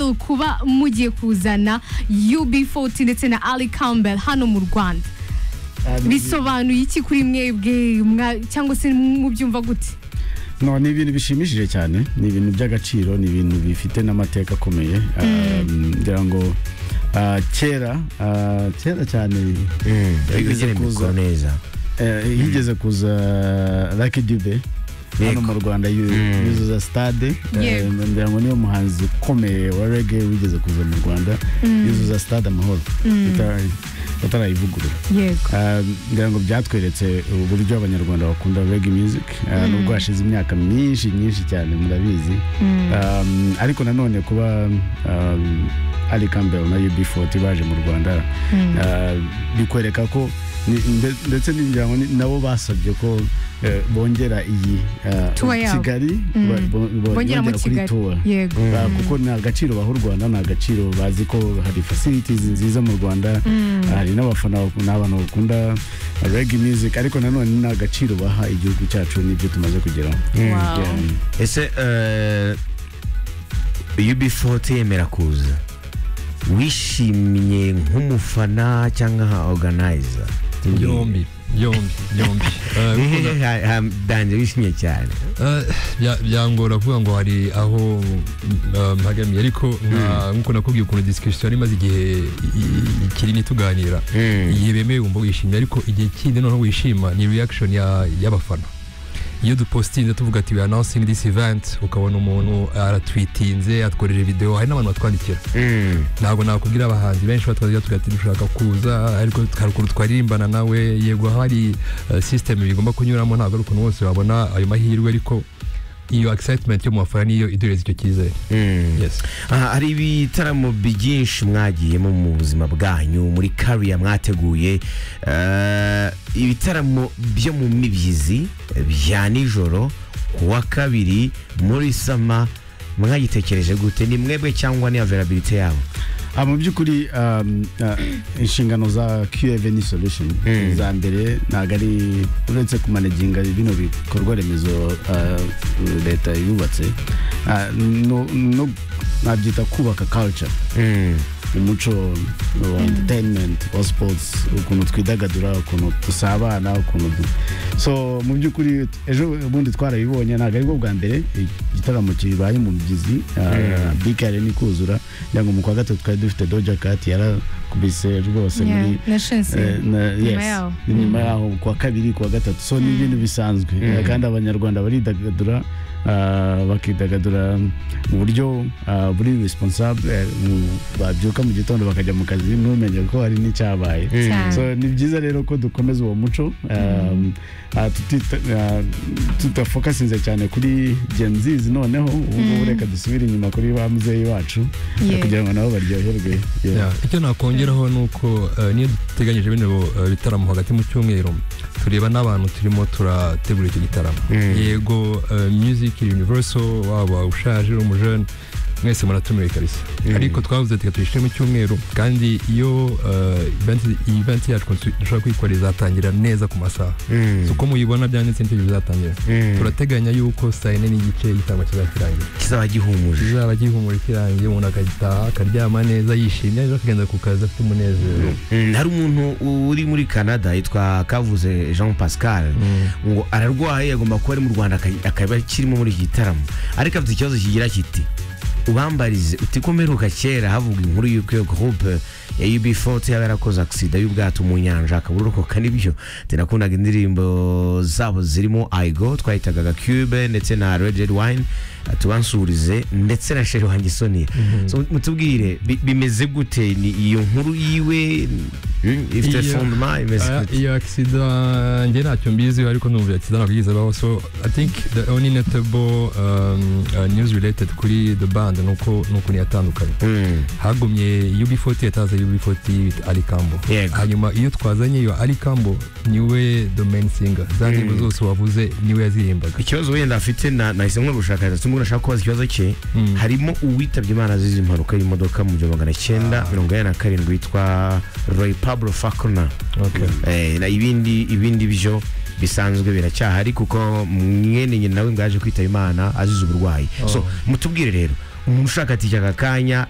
mu kuba mugiye kuzana UB40 ndetse na Ali Campbell hano mu Rwanda bisobanuye iki kuri mwebwe mwa- cyangwa se mubyumva gute no ni ibintu bishimishije cyane ni ibintu by'agaciro ni ibintu bifite n'amateka akomeye Ah, ngira ngo ah, kera ah, kera cyane yigeze igere mikoro kuza- neza eh, yigeze kuza Lucky Dube hano Yego. mu rwanda yu- Mm. yuzuza stade Eh, Yego. ngira ngo niyo muhanzi ukomeye wa rege wigeze kuza mu rwanda yuzuza stade amahoro atara- atarayivugurura yego Ah, ngira ngo byatweretse uburyo abanyarwanda bakunda reggae music Ah, nubwo hashize imyaka myinshi myinshi cyane murabizi Um, ariko nanone kuba um, Ali Campbell na UB40 baje mu Rwanda ah, bikwereka ko ni- nde- ndetse n'ingira ngo ni- nabo basabye ko eh, bongera iyi ah, Tour yabo. Kigali Mm. ba- bo- bo- bongera mu bongera kuri Kigali tour yego Ba- kuko ni agaciro baha u rwanda ni agaciro bazi ko hari facilities nziza mu rwanda hari n'abafana bak- ni abantu bakunda reg music ariko nanone ni agaciro baha igihugu cyacu n'ibyo tumaze kugeraho Wow. Yeah. ese eh, UB40 yemera kuza wishimye nk'umufana cyangwa nka organizer yombi yombi yombi Eh, kuko Hehe, ha- ha- danje wishimye cyane Eh, bya- byangora kuvuga ngo hari aho mm, eh, mpagamiye ariko nka- nk'uko nakubwiye ukuntu disikirisiyo yari imaze igihe i- i- kinini tuganira Mm. igihe bemeye wumva wishimye ariko igihe kindi noneho wishima ni reaction ya- y'abafana iyo dupositinze tuvuga ati we announcing this event ukabona umuntu aratwitinze atworeje video hari n'abantu batwandikira Mm. ntabwo nakubwira abahanzi benshi batwazira tugira ati dushaka kuza ariko hari ukuntu twaririmbana nawe yego hari eh, system bigomba kunyuramo ntabwo ari ukuntu bose babona ayo mahirwe ariko iyo excitement yo mu bafana niyo iduhereza icyo cyizere Mm. yes Aha, hari ibitaramo byinshi mwagiyemo mu buzima bwanyu muri kariya mwateguye eh, ibitaramo byo mu mibyizi eh, bya nijoro ku wa kabiri muri sama mwagitekereje gute ni mwebwe cyangwa ni availability yabo Ah, mu by'ukuri um, ah, inshingano za qvn solution Mm. za mbere ntabwo ari uretse kumanaginga bino bikorwa remezo ah, leta yubatse ah, no- no- nabyita kubaka culture umuco wa entertainment wa sports ukuntu twidagadura ukuntu dusabana ukuntu du... so mu by'ukuri ejo bundi twarabibonye ntabwo aribwo bwa mbere igitaramo kibaye mu mugezi bikare ni kuzura kugira ngo mu kwa gatatu twari dufite doja kati yarakubise rwose Yeah, muri na Shensi. Eh, na- Nyuma yes. yaho. nyuma yaho kuwa kabiri kuwa gatatu so ni ibintu bisanzwe Eh, kandi abanyarwanda baridagadura ah, bakidagadura mu buryo ah, buri responsable eh, mu- babyuka mu gitondo bakajya mu kazi ntumenye ko hari n'icyabaye Cyane. so ni byiza rero ko dukomeza uwo muco um, ah, tutita- ah, tudafokasinze cyane kuri genzizi noneho ubu ngubu reka dusubire inyuma kuri ba muzeyi bacu eh, Yeah. kugira ngo nabo baryoherwe Yeah. Yeah. icyo nakongeraho ni uko eh, niyo duteganyije bino eh, bitaramo hagati mu cyumweru tureba n'abantu turimo turategura icyo gitaramo yego eh, music universal waba ushaje uri umujene mwese muratumiwe kabisa ariko twavuze ati tuyishyire mu cyumweru kandi iyo eh, event iyi event yacu dushobora kuyikora izatangira neza ku masaha so uko muyibona byanditse n'icyo gihe bizatangira turateganya yuko saa yine n'igice igitaramo kizakirangira kizaba gihumuje kizaba gihumura kirangiye umuntu akagitaha akaryama neza yishimye ejo akagenda ku kazi afite umunezero Mm, hari umuntu uri muri canada yitwa kavuze jean pascal ngo ararwaye agomba kuba ari mu rwanda aka- akaba akirimo muri iki gitaramo ariko afite ikibazo kigira kiti ubambarize uti ko mperuka kera havuga inkuru y'uko iyo groupe ya UB40 yaba yarakoze agisida y'ubwato mu nyanja akaburokoka nibyo tinakundaga indirimbo zabo zirimo aigo twahitagaga cube ndetse na red red wine tubansurize ndetse na sheri wanjye sonia so, mutubwire bi- bimeze gute ni iyo nkuru yiwe mm, ifite Iyo- fondement imeze Aya- gute iyo akisida njye ntacyo mbiziho ariko numva akisida ntabwo yigeze abaho so i think the only notable um, uh, news related kuri the band ni uko ni ukuntu yatandukanye Mm, hagumye UB40 yataza UB40 with Ali Kambo Yego. hanyuma iyo twazanye iyo Ali Kambo niwe the main singer za ndirimbo zose wavuze niwe yaziririmbaga ikibazo wenda afite na- nahise nkora ubushakashatsi umuntu ashaka kubaza ikibazo cye Mm. harimo uwitabye imana azize impanuka y'imodoka mu gihumbi magana cyenda mirongo ine na karindwi yitwa roy pablo Faulkner okay. Eh, na ibindi ibindi byo bisanzwe biracyahari kuko mwene nyina nawe ngo yaje kwitaba imana azize uburwayi so mutubwire rero umuntu ushaka ati aka kanya